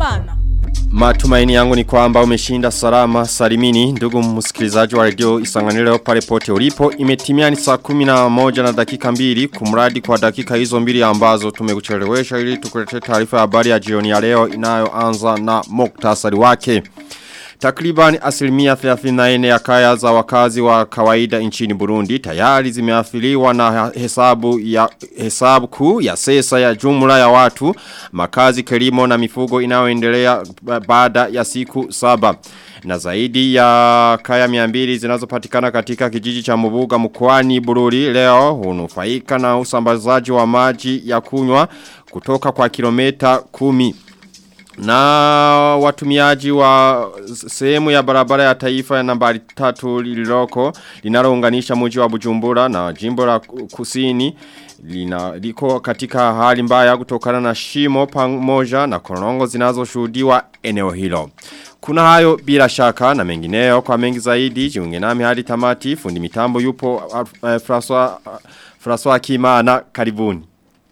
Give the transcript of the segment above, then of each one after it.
Kumana. Matumaini yangu ni kwamba umeshinda salama salimini ndugu msikilizaji wa radio isanganiro pale pote ulipo imetimia ni saa kumi na moja na dakika mbili kumradi kwa dakika hizo mbili ambazo tumekuchelewesha ili tukulete taarifa ya habari ya jioni ya leo inayoanza na muktasari wake. Takriban asilimia 34 ya kaya za wakazi wa kawaida nchini Burundi tayari zimeathiriwa na hesabu ya hesabu kuu ya sesa ya jumla ya watu makazi kilimo na mifugo inayoendelea baada ya siku saba na zaidi ya kaya miambili zinazopatikana katika kijiji cha Mubuga mkoani Bururi leo hunufaika na usambazaji wa maji ya kunywa kutoka kwa kilomita kumi. Na watumiaji wa sehemu ya barabara ya taifa ya nambari tatu lililoko linalounganisha mji wa Bujumbura na jimbo la kusini lina liko katika hali mbaya kutokana na shimo pamoja na korongo zinazoshuhudiwa eneo hilo. Kuna hayo bila shaka na mengineyo kwa mengi zaidi jiunge nami hadi tamati fundi mitambo yupo uh, uh, François uh, François Kimana karibuni.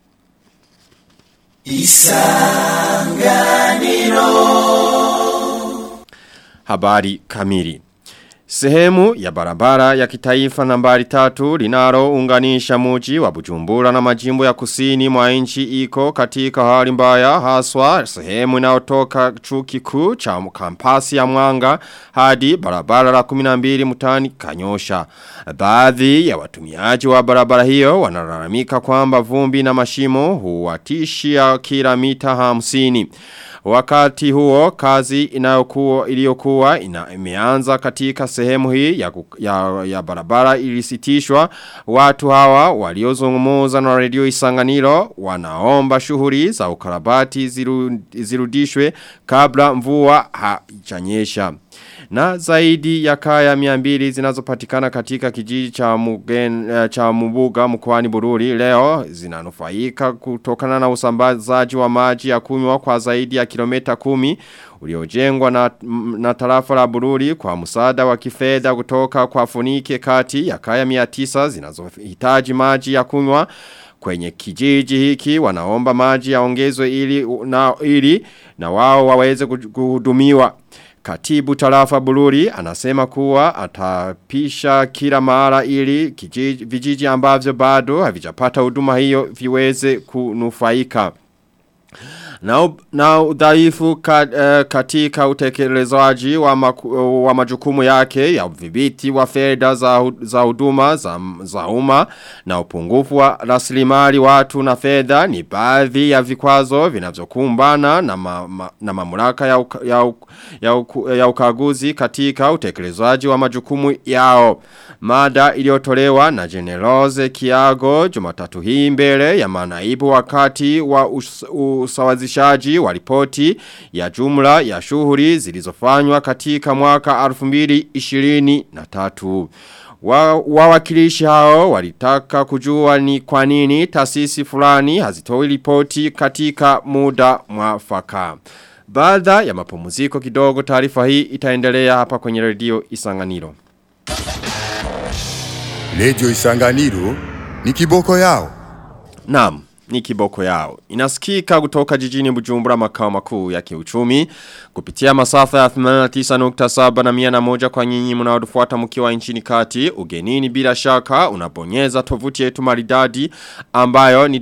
Isanganiro Habari kamili Sehemu ya barabara ya kitaifa nambari tatu linalo unganisha muji wa bujumbura na majimbo ya kusini mwa nchi iko katika hali mbaya haswa sehemu inayotoka chuki kuu cha kampasi ya mwanga hadi barabara la 12 mutani kanyosha. Baadhi ya watumiaji wa barabara hiyo wanalalamika kwamba vumbi na mashimo huwatishia kila mita hamsini. Wakati huo kazi inayokuwa iliyokuwa ina, imeanza katika sehemu hii ya, ya, ya barabara ilisitishwa watu hawa waliozungumuza na radio Isanganiro wanaomba shughuli za ukarabati ziru, zirudishwe kabla mvua haijanyesha. Na zaidi ya kaya miambili zinazopatikana katika kijiji cha, mugen, uh, cha mubuga mkwani bururi leo zinanufaika kutokana na usambazaji wa maji ya kunywa kwa zaidi ya kilomita kumi uliojengwa na, na tarafa la bururi kwa musada wa kifedha kutoka kwa funike kati ya kaya miatisa zinazohitaji maji ya kunywa kwenye kijiji hiki wanaomba maji yaongezwe ili na ili na wao waweze kuhudumiwa Katibu tarafa Bururi anasema kuwa atapisha kila mara ili kijiji, vijiji ambavyo bado havijapata huduma hiyo viweze kunufaika. Na, na udhaifu kat, uh, katika utekelezaji wa, maku, wa majukumu yake ya udhibiti wa fedha za, za huduma za, za umma na upungufu wa rasilimali watu na fedha ni baadhi ya vikwazo vinavyokumbana na, ma, ma, na mamlaka ya, uka, ya, uka, ya, uka, ya ukaguzi katika utekelezaji wa majukumu yao. Mada iliyotolewa na Generoze Kiago Jumatatu hii mbele ya manaibu wakati wa us, usawazishaji wa ripoti ya jumla ya shughuli zilizofanywa katika mwaka 2023. Wawakilishi wa hao walitaka kujua ni kwa nini taasisi fulani hazitoi ripoti katika muda mwafaka. Baada ya mapumziko kidogo taarifa hii itaendelea hapa kwenye redio Isanganiro. Radio Isanganiro ni kiboko yao. Naam ni kiboko yao. Inasikika kutoka jijini bujumbura makao makuu ya kiuchumi kupitia masafa ya 89.7 na 101 kwa nyinyi mnaotufuata mkiwa nchini kati ugenini bila shaka unabonyeza tovuti yetu maridadi ambayo ni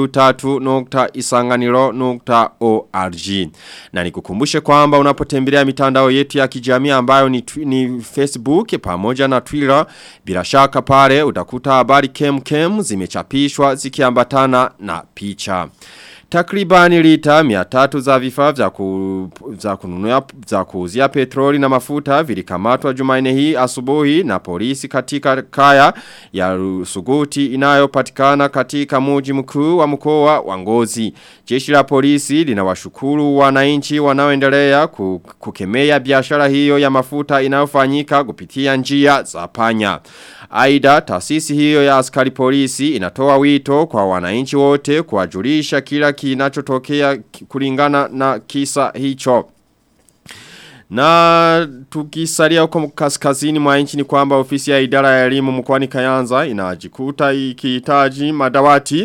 w3.isanganiro.org na nikukumbushe kwamba unapotembelea mitandao yetu ya kijamii ambayo ni, ni Facebook pamoja na Twitter bila shaka pale utakuta habari kem kem zimechapishwa zikiambatana na picha. Takribani lita miatatu za vifaa vya, ku, vya kununua za kuuzia petroli na mafuta vilikamatwa jumaine hii asubuhi na polisi katika kaya ya Suguti inayopatikana katika muji mkuu wa mkoa wa Ngozi. Jeshi la polisi linawashukuru wananchi wanaoendelea kukemea biashara hiyo ya mafuta inayofanyika kupitia njia za panya. Aida taasisi hiyo ya askari polisi inatoa wito kwa wananchi wote kuwajulisha kila kinachotokea kulingana na kisa hicho. Na tukisalia huko kaskazini mwa nchi ni kwamba ofisi ya idara ya elimu mkoani Kayanza inajikuta ikihitaji madawati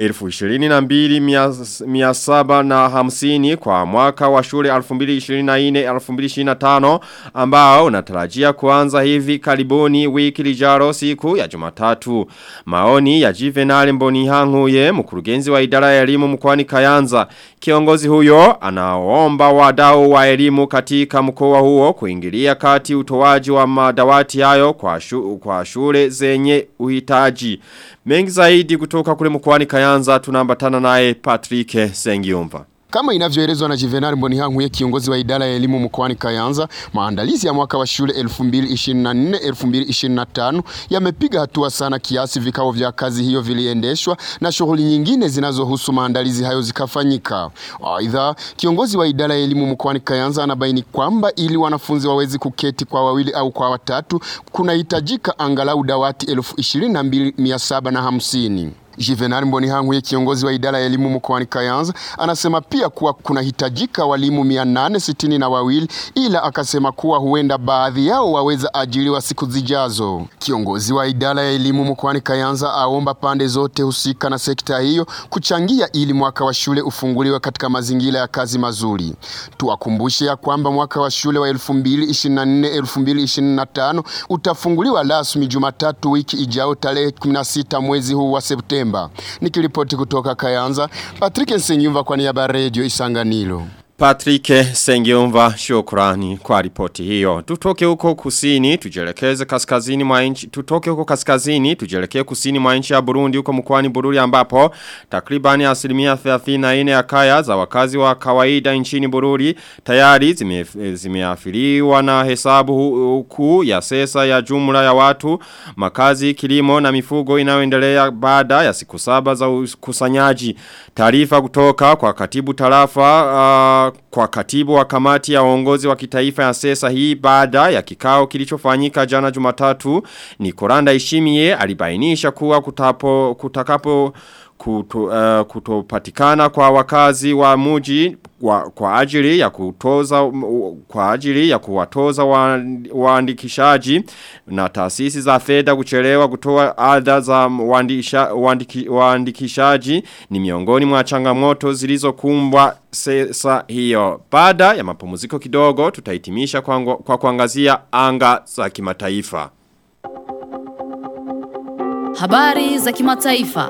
12750 kwa mwaka wa shule 2024-2025 ambao unatarajia kuanza hivi karibuni wiki lijaro siku ya Jumatatu. Maoni ya Juvenal Mbonihanguye mkurugenzi wa idara ya elimu mkoani Kayanza. Kiongozi huyo anaomba wadau wa elimu katika mkoa huo kuingilia kati utoaji wa madawati hayo kwa, shu, kwa shule zenye uhitaji. Mengi zaidi kutoka kule mkoani Kayanza tunambatana naye Patrick Sengiumva. Kama inavyoelezwa na Juvenal Mbonihanguye kiongozi wa idara ya elimu mkoani Kayanza, maandalizi ya mwaka wa shule 2024-2025 yamepiga hatua sana kiasi vikao vya kazi hiyo viliendeshwa na shughuli nyingine zinazohusu maandalizi hayo zikafanyika. Aidha, kiongozi wa idara ya elimu mkoani Kayanza anabaini kwamba ili wanafunzi wawezi kuketi kwa wawili au kwa watatu kunahitajika angalau dawati 22750. Juvenal Mbonihanguye kiongozi wa idara ya elimu mkoani Kayanza anasema pia kuwa kunahitajika walimu 860 na wawili ila akasema kuwa huenda baadhi yao waweza ajiliwa siku zijazo. Kiongozi wa idara ya elimu mkoani Kayanza aomba pande zote husika na sekta hiyo kuchangia ili mwaka wa shule ufunguliwe katika mazingira ya kazi mazuri. Tuwakumbushe ya kwamba mwaka wa shule wa 2024-2025 utafunguliwa rasmi Jumatatu wiki ijao tarehe 16 mwezi huu wa Septemba. Nikiripoti kutoka Kayanza, Patrick Nsenyumva kwa niaba ya Radio Isanganiro. Patrick Sengiumva shukrani kwa ripoti hiyo. Tutoke huko kusini, tujelekeze kaskazini mwa nchi, tutoke huko kaskazini, tujelekee kusini mwa nchi ya Burundi huko mkoani Bururi ambapo takribani asilimia 34 ya kaya za wakazi wa kawaida nchini Bururi tayari zime, zimeafiliwa na hesabu huku ya sesa ya jumla ya watu, makazi, kilimo na mifugo inayoendelea baada ya siku saba za ukusanyaji. Taarifa kutoka kwa katibu tarafa uh, kwa katibu wa kamati ya uongozi wa kitaifa ya sesa hii baada ya kikao kilichofanyika jana jumatatu ni Koranda Ishimie alibainisha kuwa kutapo, kutakapo kuto, uh, kutopatikana kwa wakazi wa muji kwa, kwa ajili ya kutoza kwa ajili ya kuwatoza waandikishaji na taasisi za fedha kuchelewa kutoa adha za waandikisha, waandiki, waandikishaji ni miongoni mwa changamoto zilizokumbwa sesa hiyo. Baada ya mapumziko kidogo tutahitimisha kwa, kwa kuangazia anga za kimataifa. Habari za kimataifa.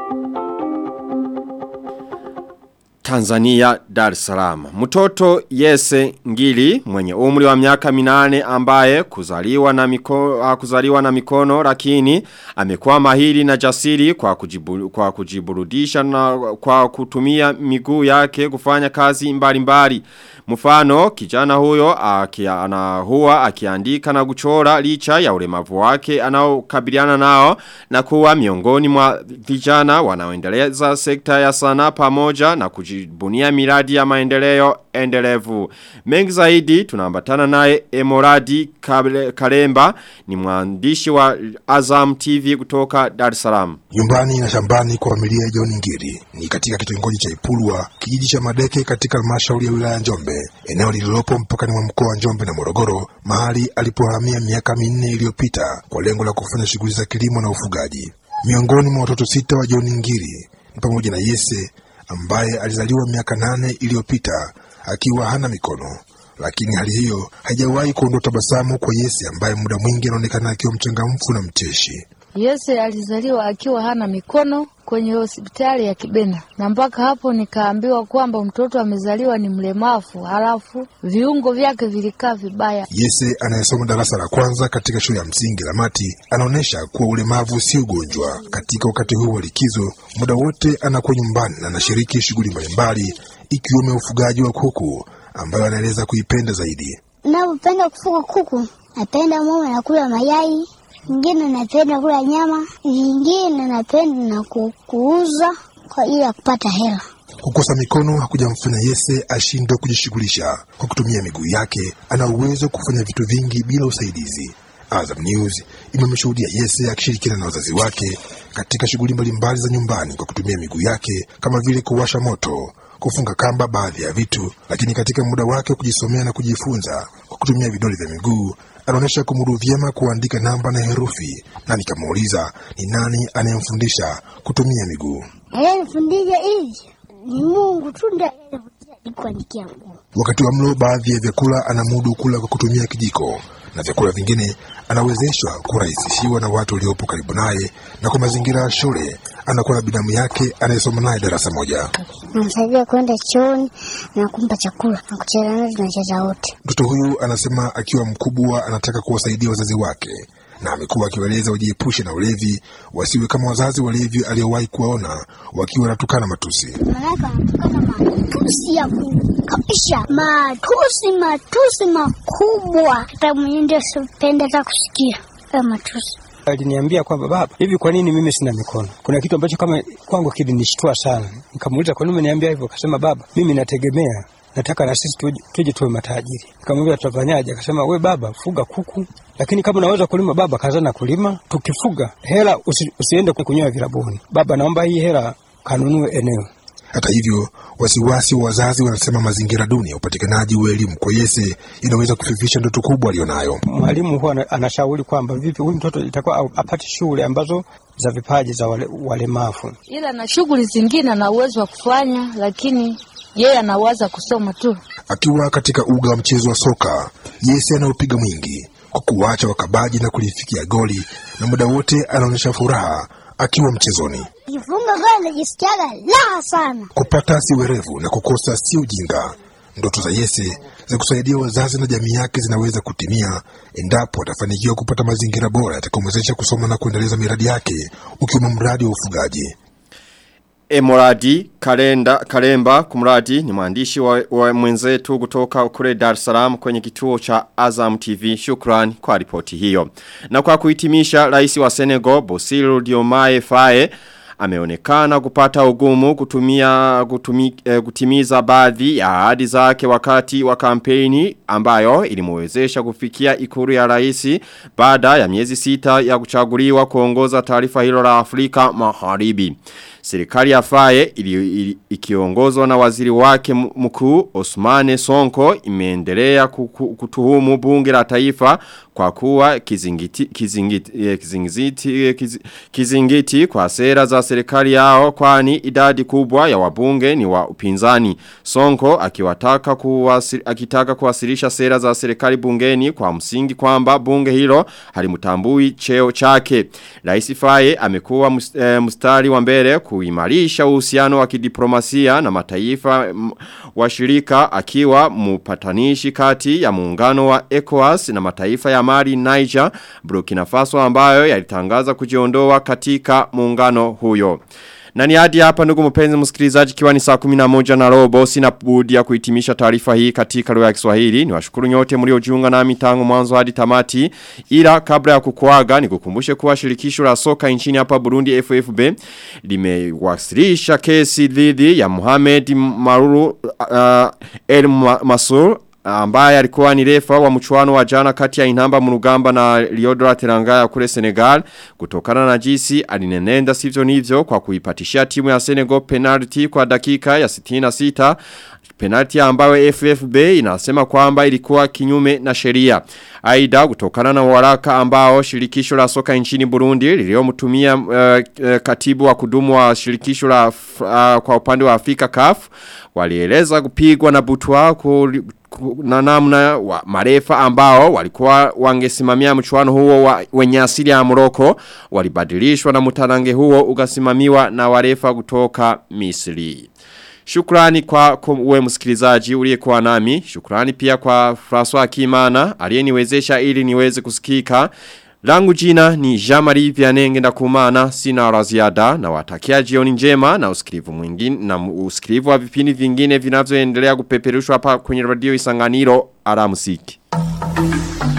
Tanzania Dar es Salaam. Mtoto Yese Ngili mwenye umri wa miaka minane ambaye kuzaliwa na mikono, kuzaliwa na mikono lakini amekuwa mahiri na jasiri kwa, kujibu, kwa kujiburudisha na kwa kutumia miguu yake kufanya kazi mbalimbali. Mfano kijana huyo akia, ana huwa akiandika na kuchora licha ya ulemavu wake anaokabiliana nao na kuwa miongoni mwa vijana wanaoendeleza sekta ya sanaa pamoja na kujibunia miradi ya maendeleo endelevu. Mengi zaidi tunaambatana naye Emoradi Kalemba ni mwandishi wa Azam TV kutoka Dar es Salaam. Nyumbani na shambani kwa familia ya John Ngiri ni katika kitongoji cha Ipulwa, kijiji cha Madeke katika halmashauri ya wilaya Njombe, eneo lililopo mpakani mwa mkoa wa Njombe na Morogoro, mahali alipohamia miaka minne iliyopita kwa lengo la kufanya shughuli za kilimo na ufugaji. Miongoni mwa watoto sita wa John Ngiri ni pamoja na Yese ambaye alizaliwa miaka nane iliyopita akiwa hana mikono, lakini hali hiyo haijawahi kuondoa tabasamu kwa Yese ambaye muda mwingi anaonekana akiwa mchangamfu na mcheshi. Yese alizaliwa akiwa hana mikono kwenye hospitali ya Kibena, na mpaka hapo nikaambiwa kwamba mtoto amezaliwa ni mlemavu, halafu viungo vyake vilikaa vibaya. Yese anayesoma darasa la kwanza katika shule ya msingi Lamati anaonyesha kuwa ulemavu si ugonjwa. Katika wakati huu wa likizo, muda wote anakuwa nyumbani na anashiriki shughuli mbalimbali ikiwemo ufugaji wa kuku ambayo anaeleza kuipenda zaidi. Napenda kufuga kuku, napenda mama nakula mayai ingine napenda kula nyama, ingine napenda na kuuza kwa ajili ya kupata hela. Kukosa mikono hakujamfanya Yese ashindwe kujishughulisha. Kwa kutumia miguu yake, ana uwezo wa kufanya vitu vingi bila usaidizi. Azam News imemshuhudia Yese akishirikiana na wazazi wake katika shughuli mbalimbali za nyumbani kwa kutumia miguu yake kama vile kuwasha moto, kufunga kamba baadhi ya vitu, lakini katika muda wake wa kujisomea na kujifunza kwa kutumia vidole vya miguu anaonyesha kumudu vyema kuandika namba na herufi, na nikamuuliza ni nani anayemfundisha kutumia miguu. Aliyenifundisha hivi ni Mungu tu ndiye aliyenifundisha kuandikia mguu. Wakati wa mlo, baadhi ya vyakula anamudu kula kwa kutumia kijiko na vyakula vingine anawezeshwa kurahisishiwa na watu waliopo karibu naye, na kwa mazingira ya shule anakuwa na binamu yake anayesoma naye darasa moja. Namsaidia kwenda chooni na kumpa chakula na kucheza naye, tunacheza wote. Mtoto huyu anasema akiwa mkubwa anataka kuwasaidia wazazi wake, na amekuwa akiwaeleza wajiepushe na ulevi, wasiwe kama wazazi walevi aliowahi kuwaona wakiwa wanatukana matusi. Malaika anatukana matusi ya Mungu kabisa, matusi matusi makubwa, hata mwenyewe ndio sipende hata kusikia hayo matusi. Aliniambia kwamba baba, hivi kwa nini mimi sina mikono? Kuna kitu ambacho kama kwangu kilinishtua sana. Nikamuuliza kwa nini umeniambia hivyo? Akasema baba, mimi nategemea nataka na sisi tuje, tuje tuwe matajiri. Nikamwambia tutafanyaje? Akasema we baba, fuga kuku, lakini kama unaweza kulima baba, kazana kulima. Tukifuga hela usi, usiende kunyoa vilabuni. Baba, naomba hii hela kanunue eneo. Hata hivyo, wasiwasi wa wazazi wanasema mazingira duni ya upatikanaji wa elimu kwa Yese inaweza kufifisha ndoto kubwa aliyonayo. Mwalimu huwa ana- anashauri kwamba vipi huyu mtoto itakuwa au- apate shule ambazo za vipaji za wale, walemavu. ila na shughuli zingine ana uwezo wa kufanya, lakini yeye anawaza kusoma tu. Akiwa katika uga wa mchezo wa soka, Yese anaupiga mwingi kwa kuwacha wakabaji na kulifikia goli, na muda wote anaonyesha furaha akiwa mchezoni. Kifunga goli najisikiaga raha sana. Kupata si werevu na kukosa si ujinga. Ndoto za Yese za kusaidia wazazi na jamii yake zinaweza kutimia endapo atafanikiwa kupata mazingira bora yatakayomwezesha kusoma na kuendeleza miradi yake, ukiwemo mradi wa ufugaji. Emoradi Kalenda Kalemba kumradi ni mwandishi wa, wa mwenzetu kutoka kule Dar es Salaam kwenye kituo cha Azam TV. Shukran kwa ripoti hiyo. Na kwa kuhitimisha rais wa Senegal Bosiru Diomaye Faye ameonekana kupata ugumu kutumia kutumi, eh, kutimiza baadhi ya ahadi zake wakati wa kampeni ambayo ilimwezesha kufikia ikuru ya rais baada ya miezi sita ya kuchaguliwa kuongoza taifa hilo la Afrika Magharibi. Serikali ya Faye ili, ili, ikiongozwa na waziri wake m- mkuu Osmane Sonko imeendelea kuku- kutuhumu bunge la taifa kwa kuwa kizingiti, kizingiti, eh, kizingiti, eh, kizi- kizingiti kwa sera za serikali yao kwani idadi kubwa ya wabunge ni wa upinzani. Sonko akiwataka kuwasili, akitaka kuwasilisha sera za serikali bungeni kwa msingi kwamba bunge hilo halimtambui cheo chake. Rais Faye amekuwa mus- eh, mstari wa mbele kuimarisha uhusiano wa kidiplomasia na mataifa mm, washirika akiwa mpatanishi kati ya muungano wa ECOWAS na mataifa ya Mali, Niger, Burkina Faso ambayo yalitangaza kujiondoa katika muungano huyo. Na ni hadi hapa ndugu mpenzi msikilizaji kiwa ni saa 11 na robo sina budi ya kuhitimisha taarifa hii katika lugha ya Kiswahili. Niwashukuru nyote mliojiunga nami tangu mwanzo hadi tamati. Ila kabla ya kukuaga nikukumbushe kuwa shirikisho la soka nchini hapa Burundi FFB limewasilisha kesi dhidi ya Mohamed Maruru uh, El Ma- Masur ambaye alikuwa ni refa wa mchuano wa jana kati ya Inamba Murugamba na Liodora Terangaya kule Senegal kutokana na jinsi alinenenda sivyo nivyo kwa kuipatishia timu ya Senegal penalty kwa dakika ya 66 penalty ambayo FFB inasema kwamba ilikuwa kinyume na sheria. Aida kutokana na waraka ambao shirikisho la soka nchini Burundi liliomtumia uh, uh, katibu wa kudumu wa shirikisho la uh, kwa upande wa Afrika CAF walieleza kupigwa na butwa ku, ku, na namna wa marefa ambao walikuwa wangesimamia mchuano huo wa, wenye asili ya Morocco walibadilishwa na mtarange huo ukasimamiwa na warefa kutoka Misri. Shukrani kwa uwe msikilizaji uliyekuwa nami. Shukrani pia kwa François Kimana aliyeniwezesha ili niweze kusikika. Langu jina ni Jamari Vianenge ndakumana sina la ziada na watakia jioni njema na usikilivu mwingine na usikilivu wa vipindi vingine vinavyoendelea kupeperushwa hapa kwenye radio Isanganiro alamsiki.